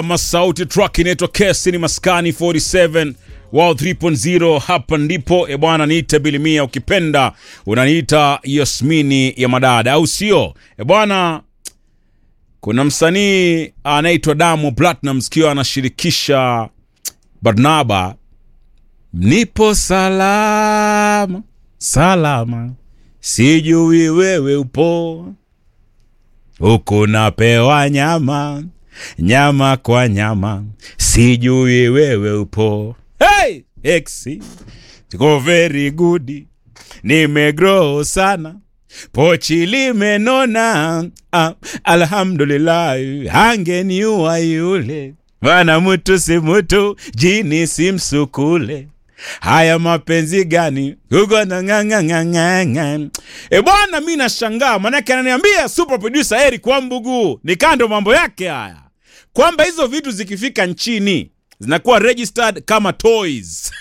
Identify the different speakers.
Speaker 1: Masauti track inaitwa Kesi ni Maskani 47 Wow 3.0 hapa ndipo e bwana, niite Bilimia, ukipenda unaniita Yasmini ya madada, au sio? E bwana, kuna msanii anaitwa Diamond Platnumz kiwa anashirikisha Barnaba, nipo salama salama, sijui wewe upo huku, napewa nyama nyama kwa nyama, sijui wewe upo. Hey, exi go very good, nimegrow sana pochi limenona. Ah, alhamdulillah, hangeniua yule bana, mutu si mutu, jini si msukule. Haya mapenzi gani huko na ng'ang'ang'ang'ang'a. E bwana, mi nashangaa manake ananiambia super producer Eric Wambugu ni kando mambo yake haya kwamba hizo vitu zikifika nchini zinakuwa registered kama toys